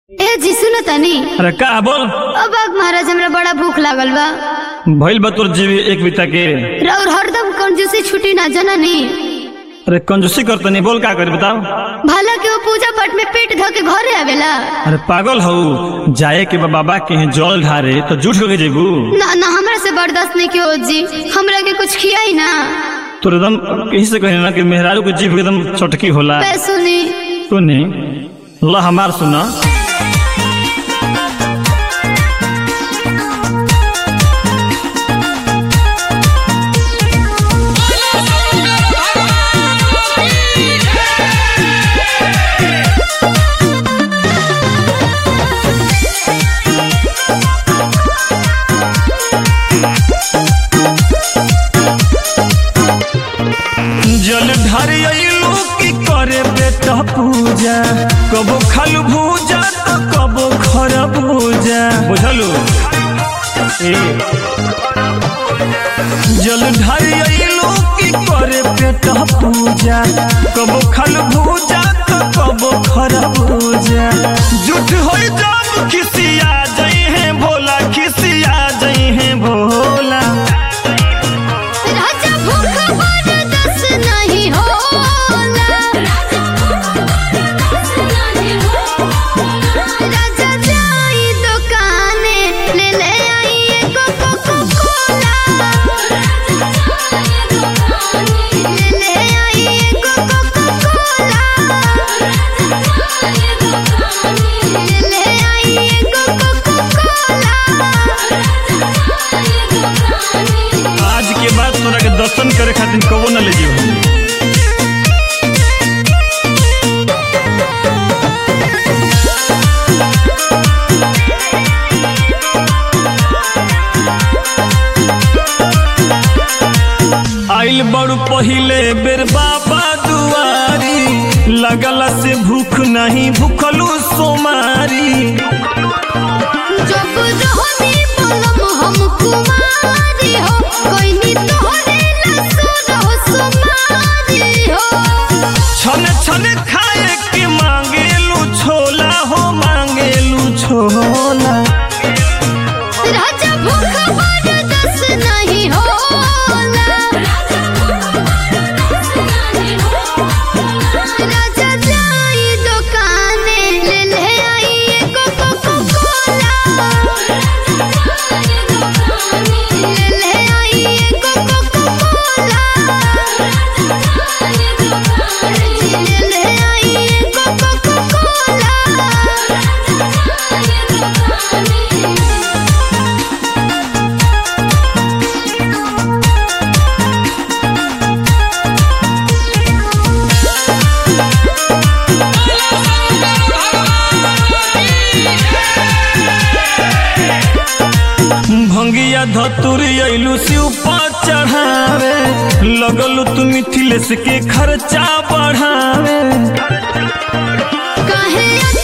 ए जी सुनो तनी अरे का बोल अब आग महाराज हमरा बड़ा भूख लागल बा भइल बा तोर जीवी एक बिता के और हरदम कंजूसी छुट्टी ना जननी अरे कंजूसी करतनी बोल का करी बताओ भला के वो पूजा पाठ में पेट धो के घरे आवेला अरे पागल हऊ जाए के बा बाबा के यहाँ जल ढारे तो झूठ के जेबू ना ना हमरा से बर्दाश्त नहीं कियो जी हमरा के कुछ खियाई ना तोर एकदम कहीं से कहे ना कि मेहरारू के जीभ एकदम चटकी होला पे सुनी सुनी ला हमार सुना जल ढारी अइलू की करे बेटा पूजा कबो खालू भूजा तो कबो खर भूजा बुझलू ए जल ढारी अइलू की करे बेटा पूजा कबो खालू भूजा तो कबो खर भूजा झूठ होई जब खिसिया जई है भोला खिसिया जई है भोला राजा भूख बर्दाश्त नहीं होला राजा जाई दुकाने ले ले आई एगो कोको कोला ले ले आई एगो कोको कोला ले ले आई एगो कोको कोला आज के बाद तोरा के दर्शन करे खातिर कबो न ले जीव आइल बड़ू पहिले बेर बाबा दुआरी लगला से भूख नहीं भूखलू सोमारी जब रहनी पलम हम कुमारी हो कोई नी तोहरे लसुर हो सुमारी हो छन छन खाए के मांगेलू छोला हो मांगेलू छोला राजा भूख बर्दाश्त नहीं होला राजा जाई दुकाने ले ले आई एगो कोको कोला ले ले आई एगो कोको कोला ले ले आई एगो कोको कोला भंगिया धतुरी अइलू शिव पर चढ़ावे लगलू तू मिथिलेश के खर्चा बढ़ावे काहे